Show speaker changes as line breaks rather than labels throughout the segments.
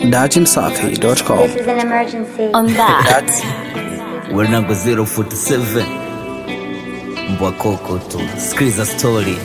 datimsafi.com.
This is an emergency.
on that.
That's Wenango 047 mbwa koko tu, sikiliza story.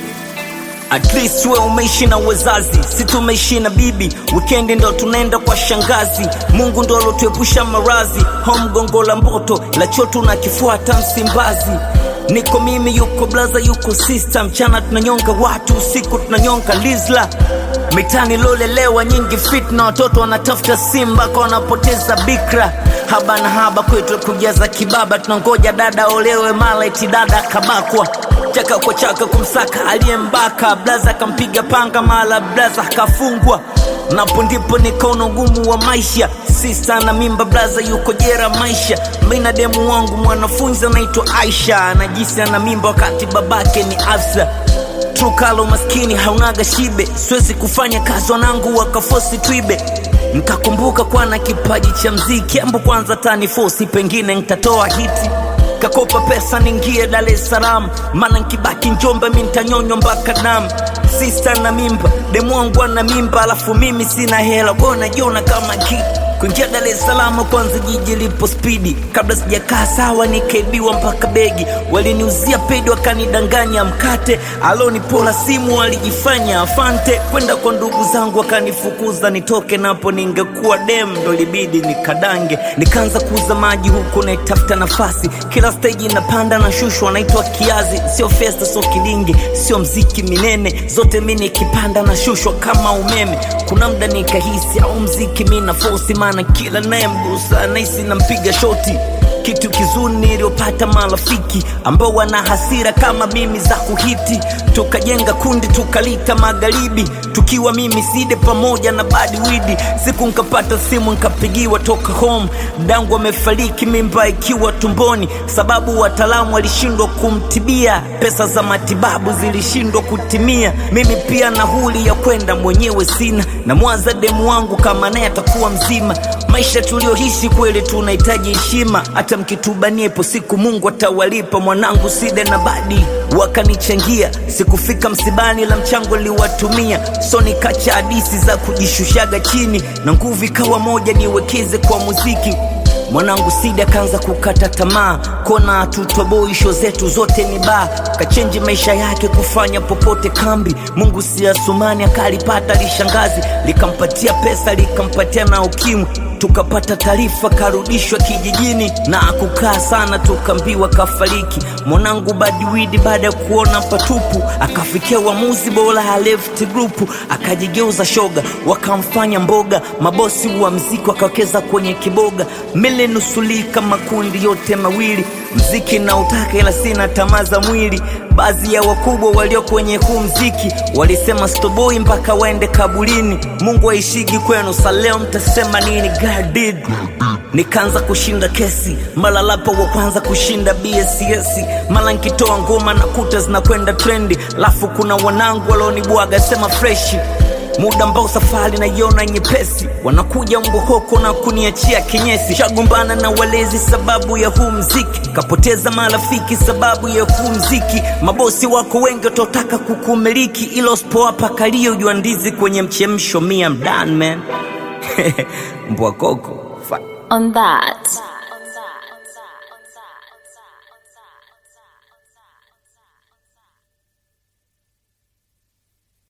At least we umeishi na wazazi, si tumeishi na bibi. Weekend ndo tunaenda kwa shangazi. Mungu ndo alotuepusha marazi. Home gongo la mboto la choto na kifuata Msimbazi. Niko mimi, yuko blaza, yuko sister. Mchana tunanyonga watu, usiku tunanyonga lizla. Mitani lolelewa nyingi fitna, watoto wanatafuta simba kwa wanapoteza bikra. Haba na haba kwetu kujaza kibaba, tunangoja dada olewe, mala eti dada kabakwa chaka kwa chaka kumsaka aliyembaka blaza akampiga panga mala blaza akafungwa napo ndipo nikaona ugumu wa maisha sista na mimba blaza yuko jera maisha mina demu wangu mwanafunzi anaitwa aisha anajisi ana mimba wakati babake ni afsa trukalo maskini haunaga shibe siwezi kufanya kazi wanangu wakafosi twibe nkakumbuka kwana kipaji cha mziki ambo kwanza tani fosi pengine ntatoa hiti kakopa pesa ningie Dar es Salaam, maana nkibaki Njombe mi ntanyonywa mpaka damu. Sista na mimba, demu wangu ana mimba, alafu mimi sina hela, kwa najiona kama ki kuingia Dar es Salaam kwanza jiji lipo spidi, kabla sijakaa sawa nikaibiwa mpaka begi, waliniuzia pedi wakanidanganya mkate, alonipola simu walijifanya afante, kwenda kwa ndugu zangu wakanifukuza nitoke napo, ningekuwa dem ndo libidi nikadange, nikaanza kuuza maji huku naitafuta nafasi, kila stage inapanda na shushwa, naitwa kiazi, sio festa, sio kilingi, sio mziki minene, zote mi nikipanda na shushwa kama umeme. Kuna mda nikahisi au mziki mi na fosi, maana kila nayemgusa nahisi nampiga shoti kitu kizuri niliyopata marafiki ambao wana hasira kama mimi za kuhiti tukajenga kundi tukalita magharibi tukiwa mimi side pamoja na badiwidi siku nkapata simu nkapigiwa toka home dangu amefariki mimba ikiwa tumboni sababu wataalamu walishindwa kumtibia pesa za matibabu zilishindwa kutimia mimi pia nauli ya kwenda mwenyewe sina na mwaza demu wangu kama naye atakuwa mzima maisha tulioishi kweli tunahitaji heshima hata mkitubaniepo siku mungu atawalipa mwanangu side na badi wakanichangia sikufika msibani la mchango liwatumia so nikacha hadisi za kujishushaga chini na nguvu ikawa moja niwekeze kwa muziki mwanangu sidi akaanza kukata tamaa kona tutoboi sho zetu zote ni baa kachenji maisha yake kufanya popote kambi mungu si asumani akalipata lishangazi likampatia pesa likampatia na ukimwi tukapata taarifa karudishwa kijijini na akukaa sana tukambiwa kafariki mwanangu badiwidi baada ya kuona patupu akafikia uamuzi bora ya left group akajigeuza shoga wakamfanya mboga mabosi wa mziki wakawekeza kwenye kiboga milenusulika makundi yote mawili mziki na utaka ila sina tamaa za mwili baadhi ya wakubwa walio kwenye huu mziki walisema stoboi mpaka waende kabulini mungu aishigi kwenu sa leo mtasema nini God did nikaanza kushinda kesi mara lapa wa kwanza kushinda bss mara nkitoa ngoma na kuta zinakwenda trendi lafu kuna wanangu walionibwaga sema freshi muda ambao safari naiona nyepesi wanakuja mbohoko na kuniachia kinyesi shagombana na walezi sababu ya huu mziki kapoteza marafiki sababu ya huu mziki mabosi wako wengi watotaka kukumiliki ilo spowapa kalio jua ndizi kwenye mchemsho mia mdan man mbwa koko Fuck.
on that.